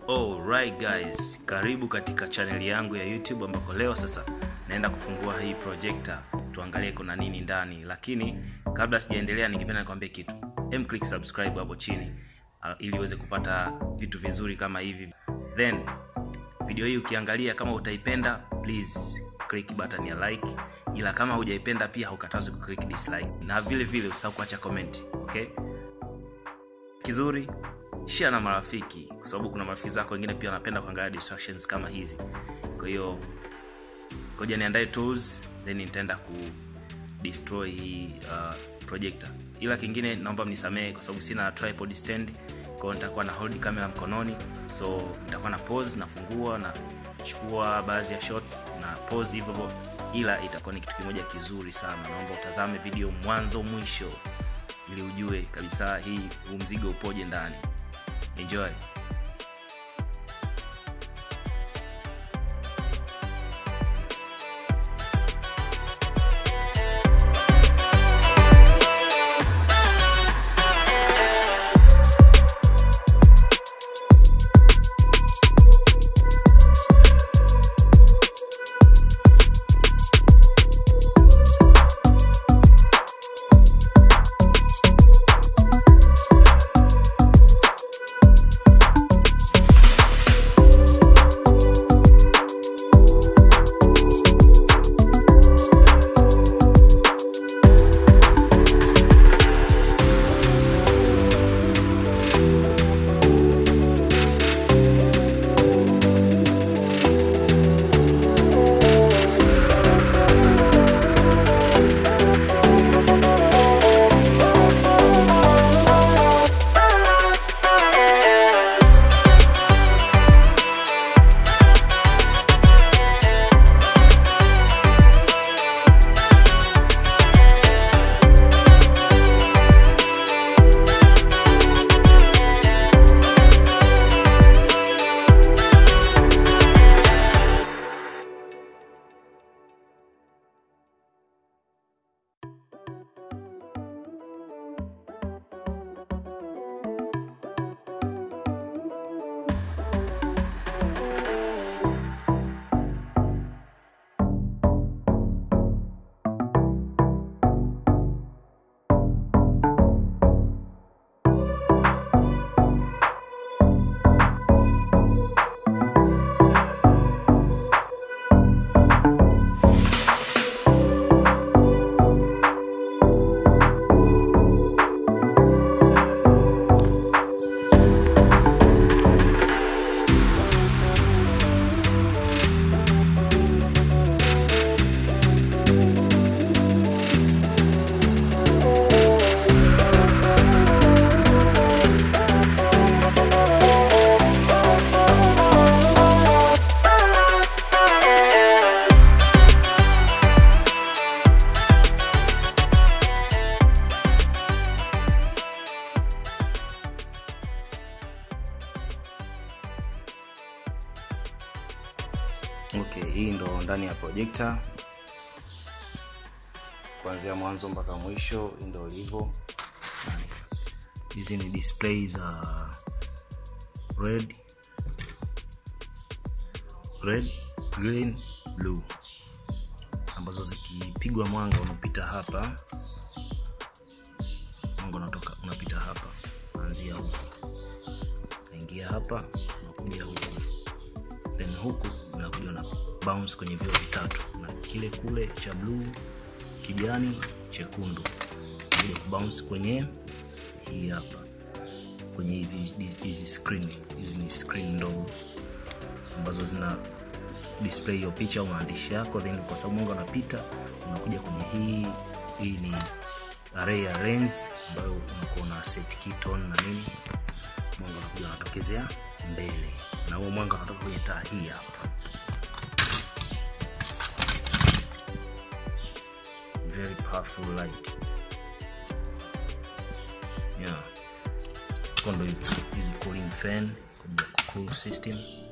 Alright guys, karibu katika chaneli yangu ya YouTube ambako leo sasa naenda kufungua hii projector tuangalie kuna nini ndani, lakini kabla sijaendelea, ningependa nikwambie kitu. Em, click subscribe hapo chini uh, ili uweze kupata vitu vizuri kama hivi. Then video hii ukiangalia kama utaipenda, please click button ya like, ila kama hujaipenda pia haukatazwi kuclick dislike, na vile vile usahau kuacha comment, okay? Kizuri share na marafiki kwa sababu kuna marafiki zako wengine pia wanapenda kuangalia distractions kama hizi kwa hiyo koja niandae tools then nitaenda ku destroy hii uh, projector ila kingine naomba mnisamehe kwa sababu sina tripod stand kwao nitakuwa na hold camera mkononi so nitakuwa na pause nafungua na chukua baadhi ya shots na pause hivyo hivyo ila itakuwa ni kitu kimoja kizuri sana naomba utazame video mwanzo mwisho ili ujue kabisa hii huu mzigo upoje ndani enjoy okay hii ndo ndani ya projector kuanzia mwanzo mpaka mwisho hii ndo ilivyo hizi ni display za red red green blue ambazo zikipigwa mwanga unapita hapa mwanga unatoka unapita hapa unaanzia huku naingia hapa unakuja huku then huku unakuja na bounce kwenye vio vitatu na kile kule cha bluu kijani chekundu zinakuja kubounce kwenye hii hapa kwenye hivi hizi screen hizi ni screen ndogo ambazo zina display hiyo picha au maandishi yako then kwa sababu mwanga unapita unakuja kwenye hii hii ni array ya lens ambayo unakuwa na set keystone na nini mwanga unakuja unatokezea mbele na huo mwanga unatoka kwenye taa hii hapa very powerful light yeah kondo hizi cooling fan kwa ajili ya cool system